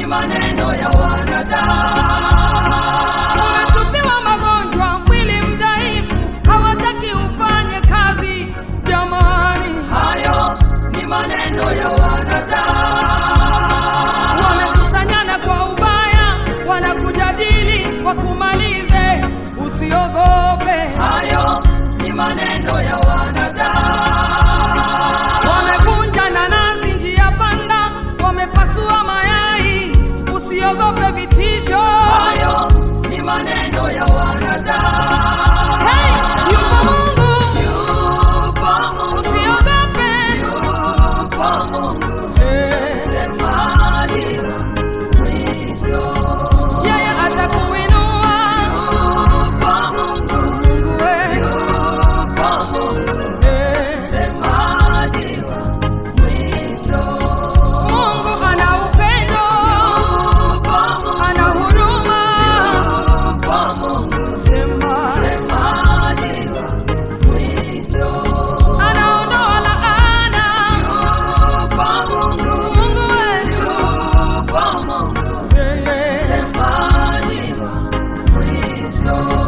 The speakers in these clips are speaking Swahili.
maneno ya wanadamu. Umetupiwa magonjwa, mwili mdhaifu, hawataki ufanye kazi. Jamani, Hayo ni maneno ya wanadamu. wamekusanyana kwa ubaya, wanakujadili wakumalize. Usiogope, Hayo ni maneno ya wanadamu. wamevunja nanasi njia panda, wamepasua mayai. Usiogope vitisho. Hayo ni maneno ya wanadamu. Hey, yupo Mungu, Yupo Mungu, usiogope. yupo Mungu, Hey. msemaji wa mwisho. Yeye atakuinua Yupo Mungu, Mungu we. yupo Mungu, Eh. msemaji wa mwisho. Mungu ana upendo, Yupo Mungu, ana huruma. yupo Mungu, Sema msemaji wa mwisho. anaondoa laana. Yupo Mungu, Mungu wetu yupo Mungu, yeye msemaji wa mwisho.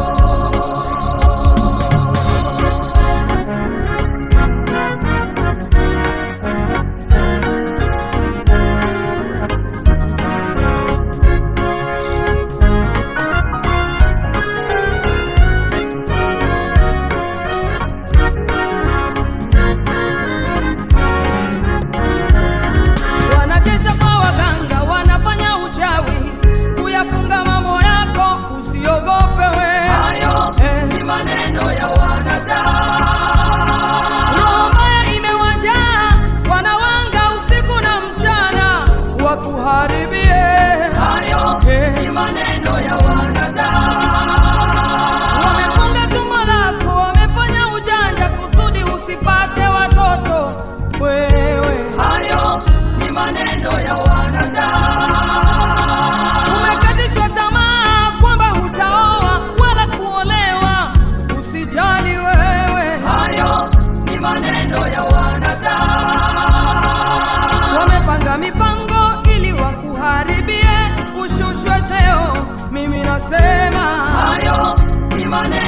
wanakesha kwa waganga, wanafanya uchawi kuyafunga mambo yako. Usiogope we, Hayo Eh. ni maneno ya wanadamu. roho mbaya imewajaa, wanawanga usiku na mchana wakuharibie. Hayo Eh. ni maneno ya wanadamu. Wamefunga tumbo lako, wamefanya ujanja kusudi usipate watoto. Wewe Hayo ni maneno ya wanadamu. umekatishwa tamaa kwamba hutaoa wala kuolewa. Usijali wewe, Hayo ni maneno ya wanadamu. wamepanga mipango ili wakuharibie, ushushwe cheo. Mimi nasema Hayo ni maneno